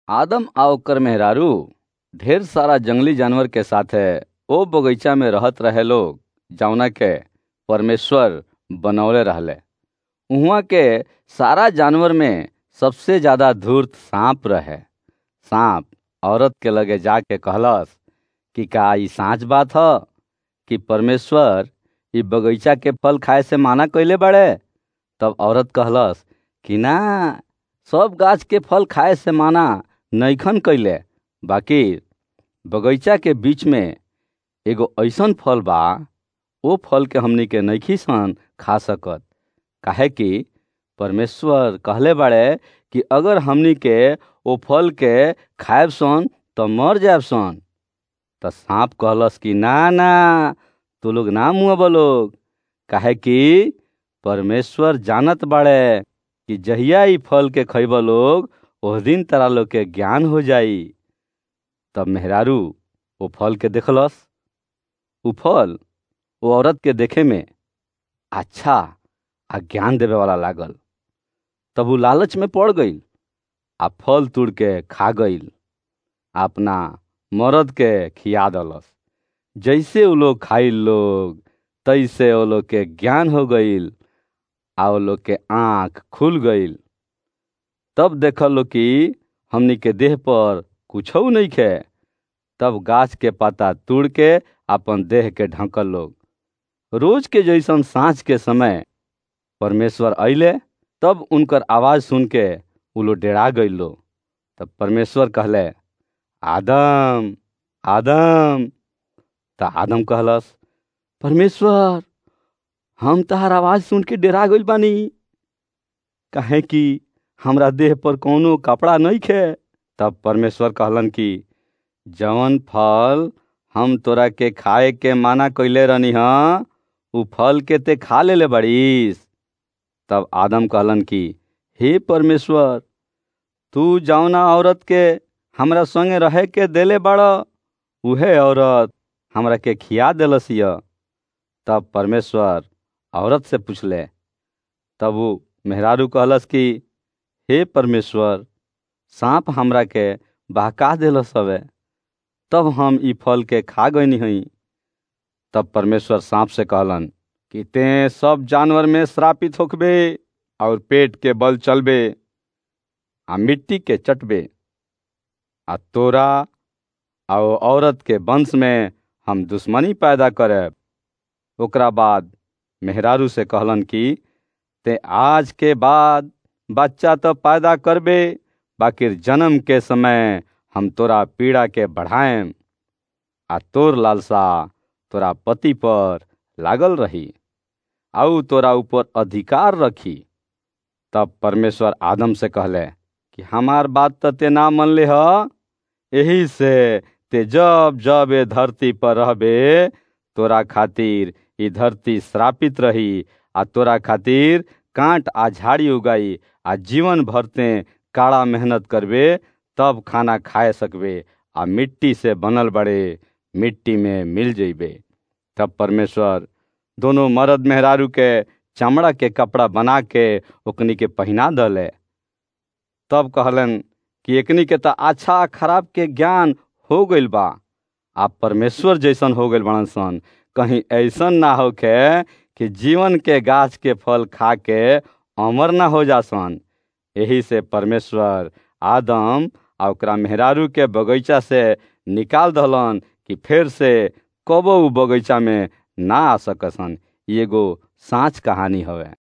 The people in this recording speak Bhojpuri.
आदम आ ओकर मेहरारू ढेर सारा जंगली जानवर के साथे ओ बगीचा में रहत रहे लोग जौना के परमेश्वर बनौले रहले उहाँ के सारा जानवर में सबसे ज्यादा धूर्त सांप रहे सांप औरत के लगे जाके कहलस कि का ई साँच बात ह कि परमेश्वर ई बगीचा के फल खाए से माना कइले बाड़े तब औरत कहलस कि ना सब गाछ के फल खाए से माना नैखन कइले बाकी बगीचा के बीच में एगो ऐसन फल बा ओ फल के हमनी के नैखी सन खा सकत काहे कि परमेश्वर कहले बाड़े कि अगर हमनी के ओ फल के खाएब सन तो मर जाएब सन त सांप कहलस कि ना ना तू लोग ना मुँह लोग काहे कि परमेश्वर जानत बाड़े कि जहिया ई फल के खैब लोग ओह दिन तारा लोग के ज्ञान हो जाई तब मेहरारू वो फल के देखलस उ फल वो औरत के देखे में अच्छा आ ज्ञान देवे वाला लागल तब वो लालच में पड़ गई आ फल तोड़ के खा गईल अपना मर्द के खिया दलस जैसे वो लोग खाइल लोग तैसे वो लोग के ज्ञान हो गईल आ वो लोग के आँख खुल गईल तब देखल लोग कि हमनी के देह पर कुछ नहीं खे तब गाछ के पत्ता तोड़ के अपन देह के ढकल लोग रोज के जैसन साँझ के समय परमेश्वर अइले तब उनकर आवाज सुन के उ लोग डेरा गईल लो तब परमेश्वर कहले आदम आदम त आदम कहलस परमेश्वर हम तहार आवाज सुन के डेरा गईल बानी कहे कि हमरा देह पर कोनो कपड़ा नहीं खे तब परमेश्वर कहलन कि जवन फल हम तोरा के खाए के माना कैले रहनी ह उ फल के ते खा लेले बड़ीस तब आदम कहलन कि हे परमेश्वर तू जौना औरत के हमरा संगे रहे के देले बड़ उहे औरत हमरा के खिया देलस य तब परमेश्वर औरत से पूछले तब वो मेहरारू कहलस कि हे परमेश्वर सांप हमरा के बहका देलस हवे तब हम ई फल के खा गईनी हई तब परमेश्वर सांप से कहलन कि ते सब जानवर में श्रापित होखबे और पेट के बल चलबे आ मिट्टी के चटबे आ तोरा आ औरत के वंश में हम दुश्मनी पैदा करब ओकरा बाद मेहरारू से कहलन कि ते आज के बाद बच्चा तो पैदा करबे बाकी जन्म के समय हम तोरा पीड़ा के बढ़ाएम आ तोर लालसा तोरा पति पर लागल रही आउ तोरा ऊपर अधिकार रखी तब परमेश्वर आदम से कहले कि हमार बात तो ते ना मन ले ह यही से ते जब जब ए धरती पर रहबे तोरा खातिर ई धरती श्रापित रही आ तोरा खातिर कांट आ झाड़ी उगाई आ जीवन भरते काड़ा मेहनत करबे तब खाना खाए सकबे आ मिट्टी से बनल बड़े मिट्टी में मिल जइबे तब परमेश्वर दोनों मर्द मेहरारू के चमड़ा के कपड़ा बना के ओकनी के पहिना दले तब कहलन कि एकनी के तो अच्छा खराब के ज्ञान हो गइल बा आप परमेश्वर जैसन हो गइल बड़न सन कहीं ऐसन ना होखे कि जीवन के गाछ के फल खा के अमर ना हो जासन यही से परमेश्वर आदम आ ओकरा मेहरारू के बगीचा से निकाल दहलन कि फिर से कबो उ बगीचा में ना आ सकसन एगो साँच कहानी हवे